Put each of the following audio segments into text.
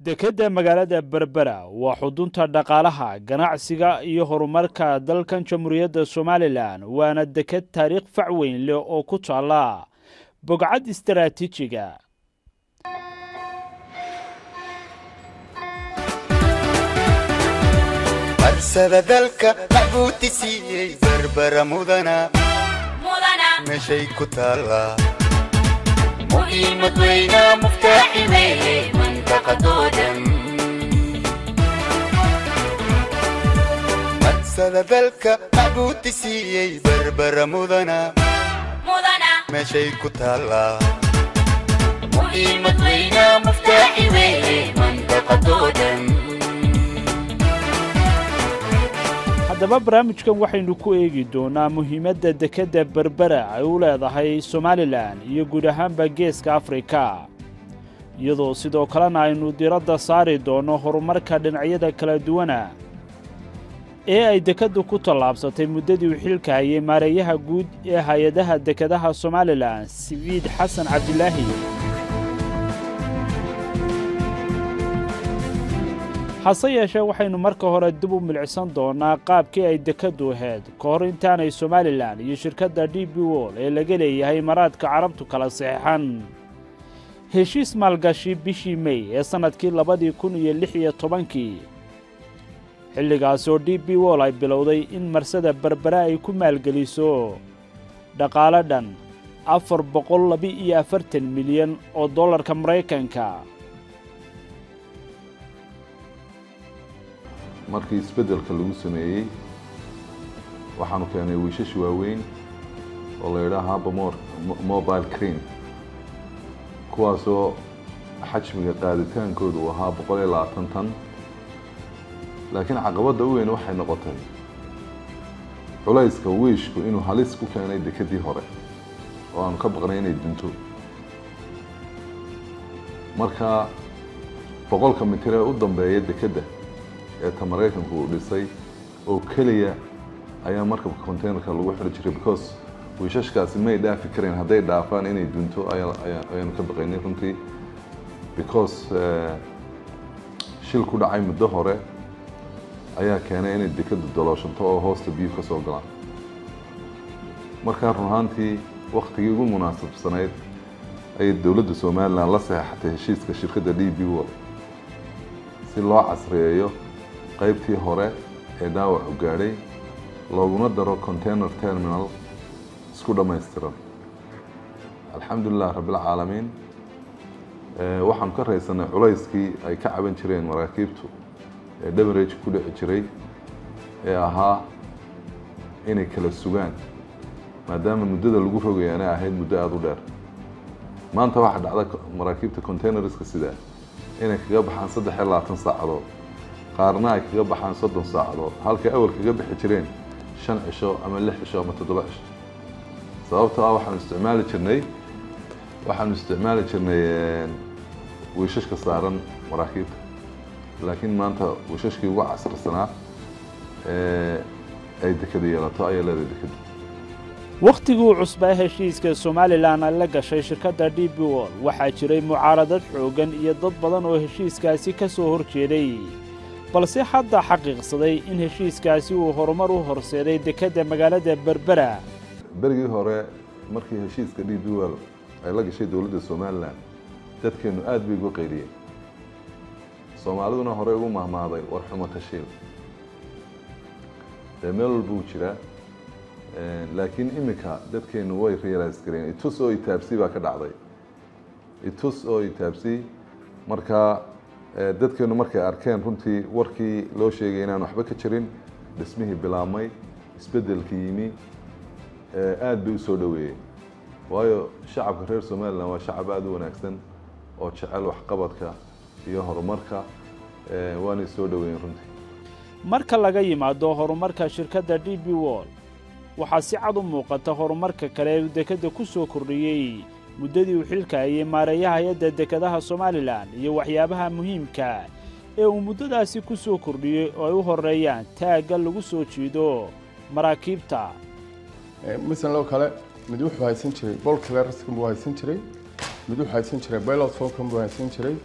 dekedda magaalada berbera waa xudunta dhaqaalaha ganacsiga iyo horumarka dalkan jamhuuriyadda somalilan waana deked taariikh fac weyn leh oo ku taalla bogcad istaraatiijiga barsada dalka maxbuuti siiyey berbera mudana meeshay ku taallaa muhiimad weyna muftaaxi weeye mantaqadoodan barsada dalka maxbuuti siiyey berbera mudana meeshay ku taallaa muhiimad weyna muftaaxi weeye mantaqadoodan haddaba barnaamijkan waxaynu ku eegi doonaa muhiimadda dekedda berbera ay u leedahay somalilan iyo guud ahaanba geeska afrika iyadoo sidoo kalena aynu diradda saari doonno horumarka dhinacyada kala duwana ee ay dekeddu ku tallaabsatay muddadii uu xilka hayay maareeyaha guud ee hay-adaha dekedaha somalilan siciid xasan cabdilaahi hase yeeshee waxaynu marka hore dib u milicsan doonaa qaabkii ay dekeddu ahayd ka hor intaanay somalilan iyo shirkadda d b wol ee laga leeyahay maraadka carabtu kala saxeixan heshiis maalgashi bishii mey ee sannadkii labadii kun iyo lix iyo tobankii xilligaasoo d b wol ay bilowday in marsada berbera ay ku maalgeliso dhaqaale dhan afar boqol laba-iyo afartan milyan oo dollarka maraykanka markii isbeddelka lagu sameeyey waxaanu keenay wiishash waaweyn oo la yidhaha haba mobile crane kuwaasoo xajmiga qaaditaankooda uu ahaa boqol iyo labaatan tan laakiin caqabadda u weyn waxay noqotay culayska wiishku inuu halis ku keenay dekedii hore oo aanu ka baqnay inay dunto marka boqolka mitir ee u dambeeya dekedda ee ta maraykanku uu dhisay oo keliya ayaa markabka containerka lagu xidhi jiray because wiishashkaasi may dhaafi kareen hadday dhaafaan inay dunto ayaanu ka baqaynay runtii because shil ku dhacay muddo hore ayaa keenay inay dekadu dalooshanto oo hoosta biyu ka soo galaan markaa run ahaantii waktigii ugu munaasabsanayd ayay dowladda somalilan la saxeexatay heshiiska shirkadda d b wol si loo casriyeeyo qaybtii hore ee dhaawacu gaadhay looguna daro container terminal isku dhammaystiran alxamdulilah rabbilcaalamiin waxaanu ka raysanay culayskii ay ka caban jireen maraakiibtu ee dhamarage ku dhici jiray ee ahaa inay kala sugaan maadaama muddada lagu rogaya inay ahayd muddo aada u dheer maanta waxaa dhacda maraakiibta containerska sidaa inay kaga baxaan saddex iyo labaatan saacadood qaarna ay kaga baxaan soddon saacadood halkay awal kaga bixi jireen shan cisho ama lix cisho ama toddoba cisho sababtoo ah waxaanu isticmaali jirnay waxaanu isticmaali jirnay wiishashka saaran maraakiibta laakiin maanta wiishashkii ugu casrisanaa ee ay dekada yeelato ayaa leedahay dekada wakhtigii cusbaa heshiiska somalilan ay la gashay shirkadda d b wol waxaa jiray mucaaradad xooggan iyo dad badan oo heshiiskaasi ka soo hor jeeday balse hadda xaqiiqsaday in heshiiskaasi uu horumar u horseeday dekedda magaalada berbera berigii hore markii heshiiska d b wol ay la gashay dowladda somalilan dadkeennu aada bay uga qaydiyeen soomaaliduna horey ugu mahmaaday war xumo tashiil dee meel walba uu jiraa laakiin iminka dadkeennu way realize gareen itus oo itaabsi baa ka dhacday itus oo itaabsi markaa dadkeennu markay arkeen runtii warkii loo sheegay inaan waxba ka jirin dhismihii bilaabmay isbeddelkii yimi aada bay u soo dhoweeyeen waayo shacabka reer somalilan waa shacab aada u wanaagsan oo jecel waxqabadka iyo horumarka waanay soo dhoweeyeen runtii marka laga yimaado horumarka shirkadda d b wol waxaa si cad u muuqata horumarka kale ee uu dekedda ku soo kordhiyey muddadii uu xilka hayay maareeyaha hay-adda dekedaha somalilan iyo waxyaabaha muhiimka ee uu muddadaasi ku soo kordhiyey oo ay u horreeyaan taagga lagu soo jiido maraakiibta masalan oo kale mid wuxuu haysan jiray bol clerskan buu haysan jiray mid wuxuu haysan jiray pilot fonkan buu haysan jiray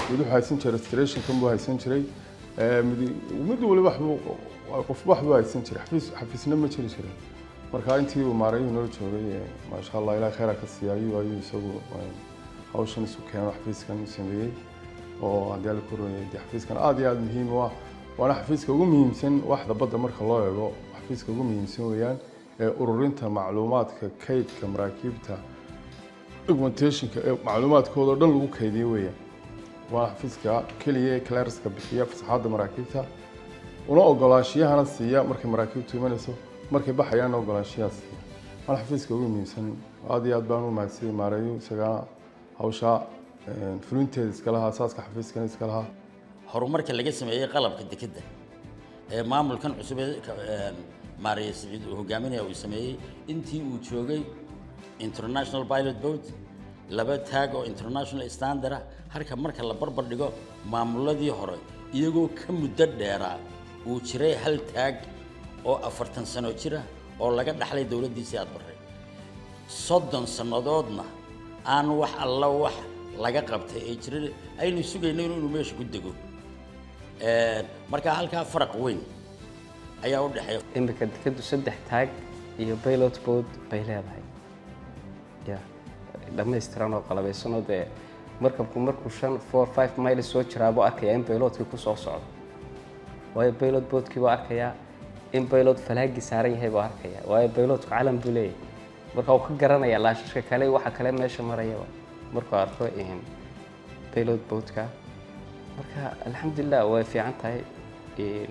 mid wuxuu haysan jiray restorationkan buu haysan jiray ee, mid mid waliba waxbuu qofba waxbuu haysan jiray xafiis xafiisna ma jiri jirin marka intii uu maarayuhu noo joogay ee, maasha allah ilaah khayra ka siiya ayuu ayuu isagu ee, hawshan isu keeno xafiiskan u sameeyey oo haddii ala korooyay dee xafiiskan aad iyo aad muhiim u ah waana xafiiska ugu muhiimsan waxda badda marka loo eego xafiiska ugu muhiimsan weeyaan ee ururinta macluumaadka kaydka maraakiibta documentationka ee macluumaadkooda oo dhan lagu kaydiyo weeyaan waa xafiiska keliya ee clearska bixiya fasaxaadda maraakiibta una ogolaanshiyahana siiya markay maraakiibtu imanayso markay baxayaanna ogolaanshiyaha siiya waana xafiiska ugu muhiimsan aad iyo aad baan u mahadsanyay maareeyo isagana hawsha ee, fulinteeda iska lahaa asaaska xafiiskana iska lahaa horumarka laga sameeyey qalabka dekedda ee maamulkan cusub ee ka- ee maaraya siciid uu hogaaminaya uu sameeyey intii uu joogay international pilot boat laba taag oo international standard ah halka marka la barbar dhigo maamuladii hore iyagoo ka muddo dheeraa uu jiray hal taag oo afartan sano jira oo laga dhaxlay dowladdiisii aad barray soddon sannadoodna aan wax alla wax laga qabtay ee jira aynu sugayno inuu meesha ku dego Ee, marka halkaa faraq weyn ayaa u dhexeeya imika dekeddu saddex taag iyo pilot boat bay leedahay ya dhammaystiran oo qalabaysan oo dee markabku markuu shan four five miles soo jiraabuu arkayaa in pilotkii ku soo socdo waayo pilot boatkii buu arkayaa in pilot falaagii saaran yahay buu arkayaa waayo pilotku calan buu leeyahay marka uu ka garanayaa laashashka kale waxa kale meesha marayaba markuu arko in pilot boatka marka alxamdulilah way fiican tahay in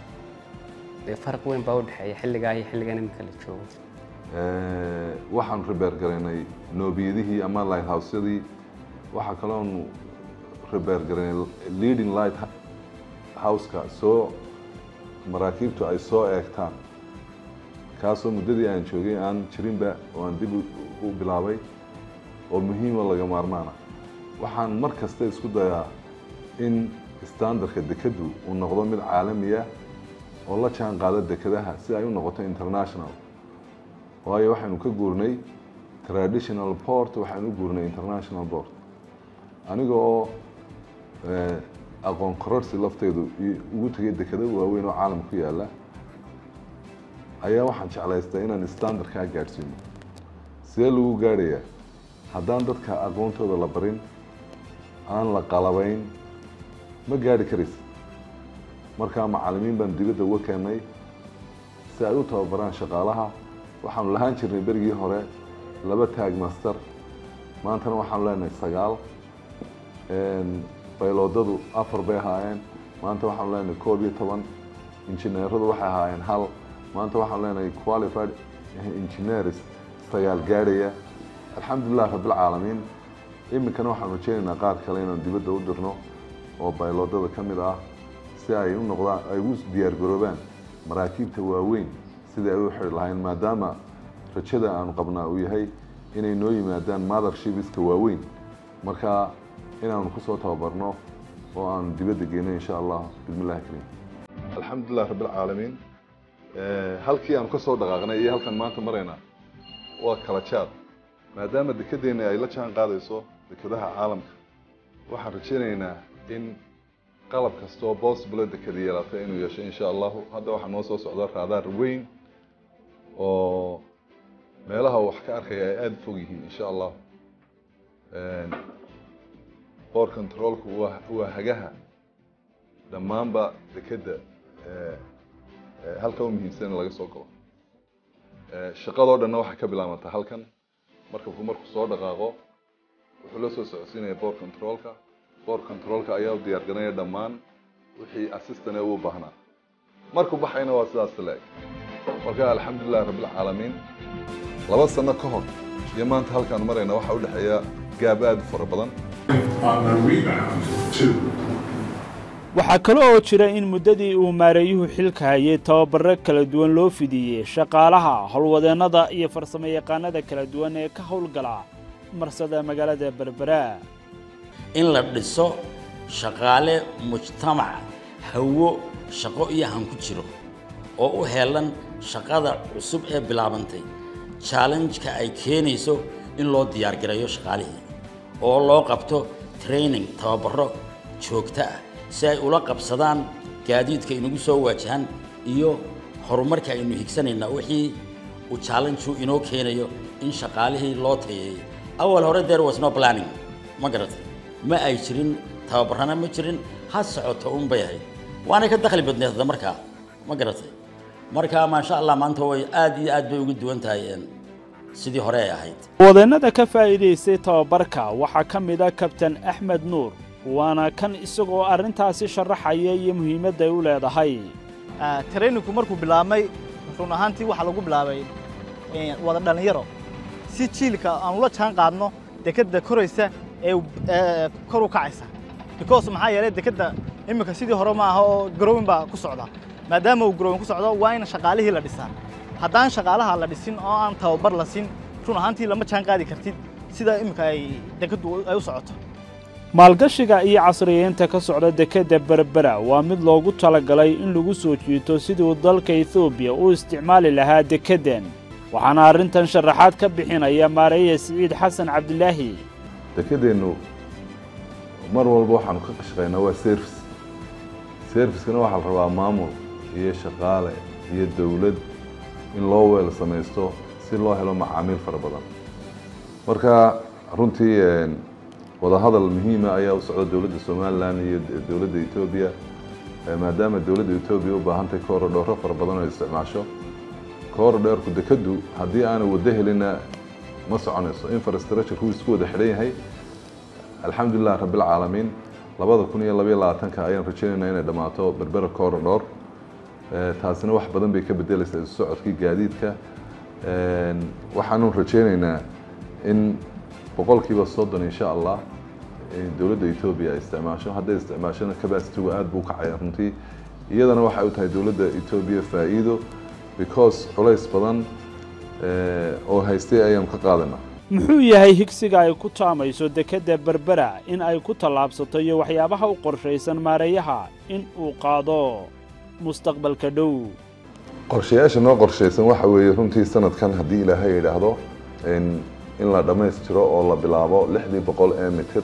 dee faraq weyn baa u dhexeeya xilligaa iyo xilligan iminka la joogo Eh, waxaan rebeer garaynay noobiyadihii ama lighthousyadii waxaa kaloonu rebeer garaynay leading light houseka soo maraakiibtu ay soo eegtaan kaasoo muddadii aan joogay aan jirinba oo aan dib u- u bilaabay oo muhiima laga maarmaana waxaan mar kasta isku dayaa in standardka dekeddu uu noqdo mid caalami ah oo la jaan qaada dekedaha si ay u noqoto international waayo waxaynu ka guurnay traditional port waxaynu u guurnay international port aniga oo eh, aqoon kororsi lafteedu i- ugu tegay dekeda waaweyn oo caalam ku yaala ayaa waxaan jeclaystay inaan standardkaa gaadhsiino sidee lagu gaadhayaa haddaan dadka aqoontooda la barin aan la qalabayn ma gaadhi karaysa markaa macallimiin baan dibadda uga keennay si ay u tababaraan shaqaalaha waxaanu lahaan jirnay berigii hore laba taag master maantana waxaanu leenahay sagaal bayloodadu afar bay ahaayeen maanta waxaanu leenahay koob iyo toban injineeradu waxay ahaayeen hal maanta waxaanu leenahay qualified engineers sagaal gaadhaya alxamdulilah rabbilcaalamiin iminkana waxaanu rajeynaynaa qaar kale inaan dibadda u dirno oo bayloodada ka mid ah si ay u noqdaan ay u diyaar garoobaan maraakiibta waaweyn sidai ay u xidhi lahayn maadaama rajada aanu qabnaa uu yahay inay noo yimaadaan mothershipiska waaweyn marka inaanu kusoo tababarno oo aanu dibadda geyno insha allah bismillahi kariim alxamdulilah rabbilcaalamiin halkii aanu kasoo dhaqaaqnay iyo halkan maanta marayna waa kala jaad maadaama dekedeenna ay la jaan qaadayso dekedaha caalamka waxaan rajaynaynaa in qalab kasta oo possible deked yeelata inuu yeesho insha allahu hadda waxaa noo soo socda raadaar weyn oo meelaha wax ka arkaya ay aada fog yihiin insha allah board controlku waa waa hagaha dhammaanba dekedda halka u muhiimsan in laga soo galo shaqadoo dhanna waxay ka bilaabantaa halkan markabku markuu soo dhaqaaqo wuxuu la soo socodsiinaya board controlka board controlka ayaa u diyaar garanaya dhammaan wixii assistant ee uu baahnaa markuu baxayna waa sidaas leeg marka alxamdulilah rabbilcaalamiin laba sano ka hor iyo maanta halkaan marayna waxaa u dhexeeya gaab aada u fara badan waxaa kale oo jira in muddadii uu maareeyuhu xilka hayay tababaro kala duwan loo fidiyey shaqaalaha howlwadeennada iyo farsamayaqaanada kala duwan ee ka howlgala marsada magaalada berbera in la dhiso shaqaale mujtamac hawo shaqo iyo han ku jiro oo u heelan shaqada cusub ee bilaabantay challenge-ka ay keenayso in loo diyaargareeyo shaqaalihii oo loo qabto training tababaro joogto ah si ay ula qabsadaan gaadiidka inagu soo waajahan iyo horumarka aynu higsanaynaa wixii uu challenge inoo keenayo in shaqaalihii loo tayeeyo awal hore there was no planning ma garatay ma ay jirin tababarana ma jirin ha socoto un bay ahayd waanay ka dakhli badneed hadda markaa ma garatay marka maasha allah maanta way aad iyo aad bay uga duwan tahay een, sidii hore ay ahayd wadeennada ka faa'iidaystay tababarka waxaa ka mid a kabtan axmed nuur waana kan isagoo arrintaasi sharaxaya iyo muhiimadda ay u leedahay traininku markuu bilaabmay run ahaantii waxaa lagu bilaabay eh, wada dhallinyaro si jiilka aan ula jaan qaadno dekedda koraysa ee ee kor u kacaysa because maxaa yeelay dekedda iminka sidii hore ma aha oo growing baa ku socda maadaama uu growing ku socdo waa in shaqaalihii la dhisaa haddaan shaqaalaha la dhisin oo aan tababar la siin run ahaantii lama jaan qaadi kartid sida iminka ay dekeddu ay u socoto maalgashiga iyo casriyeynta ka socda dekedda berbera waa mid loogu talagalay in lagu soo jiito siduu dalka etoobiya u isticmaali lahaa dekeddan waxaana arrintan sharaxaad ka bixinaya maareeye siciid xasan cabdilaahi dekedeennu mar walba waxaanu ka shaqaynaa waa service servicekana waxaa la rabaa maamul iyo shaqaale iyo dowlad in loo weel samaysto si loo helo macaamiil fara badan marka runtii een, wadahadal muhiima ayaa u socda dowladda somalilan iyo dowladda etoobiya Eh, maadaama dowladda etoobiya u baahantahay korodhooro fara badan oo isticmaasho korodheerku dekeddu haddii aanu waddo helina ma soconayso infrastructure wuu isku wada xidhan yahay alxamdulilah rabbilcaalamiin labada kun iyo labayo labaatanka ayaan rajaynaynaa inay dhammaato berbera korodhor taasina wax badan bay ka bedelaysaa isu socodkii gaadiidka Een, waxaanu rajaynaynaa in boqolkiiba soddon insha allah in dowladda etoobiya ay isticmaasho hadday isticmaashona capacity-gu aad buu u kacaya runtii iyadana waxay u tahay dowladda etoobiya faa'iido because culays badan eh, oo haystay ayaanu ka qaadanaa muxuu yahay higsiga ay ku taamayso dekedda berbera in ay ku tallaabsato iyo waxyaabaha u qorshaysan maareeyaha in uu qaado mustaqbalka dhow qorshayaasha noo qorshaysan waxa weeye runtii sanadkan haddii ilaahay yidhaahdo in in la dhammaystiro oo la bilaabo lixdii boqol ee mitir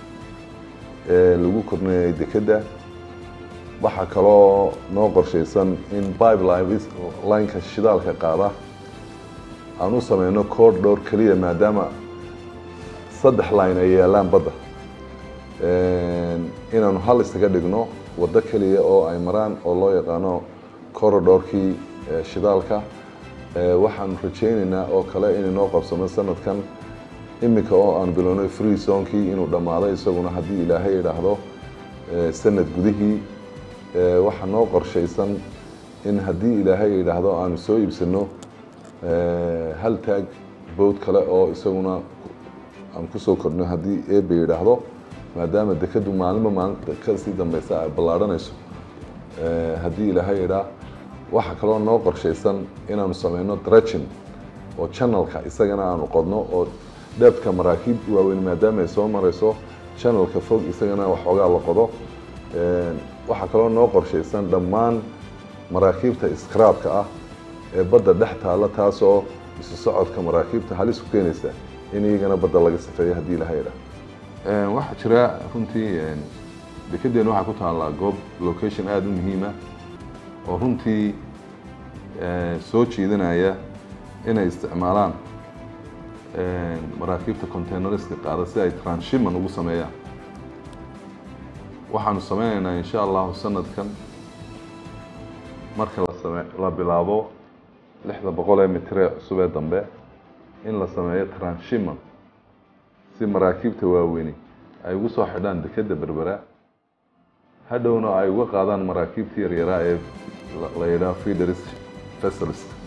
ee lagu korneeyay dekedda waxaa kaloo noo qorshaysan in pipeline lineka shidaalka qaada aan u sameyno corridor keliya maadaama saddex line ay yaalaan badda inaanu hal isaga dhigno waddo keliya oo ay maraan oo loo yaqaano corridorkii eh, shidaalka Eh, waxaanu rajaynaynaa oo kale inay noo qabsamo sanadkan iminka oo aan bilownay free zonkii inuu dhammaado isaguna haddii ilaahay idhaahdo eh, sanad gudihii Eh, waxaa noo qorshaysan in haddii ilaahay idhaahdo aanu soo iibsano eh, hal taag bood kale oo isaguna aan kusoo kordhno haddii eebe yidhaahdo maadaama dekadu maalinba maalinta kasii dambeysa ay ballaadhanayso Eh, haddii ilaahay idhaa waxaa kaloo noo qorshaysan inaanu sameyno dredging oo channelka isagana aanu qodno oo dheebka maraakiib waaweyn maadaama ay soo marayso channelka fog isagana waxoogaa la qodo Een, waxaa kaloo noo qorshaysan dhammaan maraakiibta iskraabka ah ee badda dhex taalla taasoo isu socodka maraakiibta halis ku keenaysa in iyagana badda laga safeeyo haddii ilaha idhaa waxaa jira runtii een, dekedeen waxaa ku taallaa goob location aada u muhiima oo runtii eh, soo jiidanaya inay isticmaalaan eh, maraakiibta containerska qaada si ay transshipment ugu sameeyaan waxaanu sameynaynaa insha allahu sanadkan marka la same la bilaabo lixda boqol ee mitiree cusub ee dambe in la sameeyo transshipment si maraakiibta waaweyni ay ugu soo xidhaan dekedda berbera hadhowna ay uga qaadaan maraakiibta yaryaraa ee la- la yidhaha feeders vessels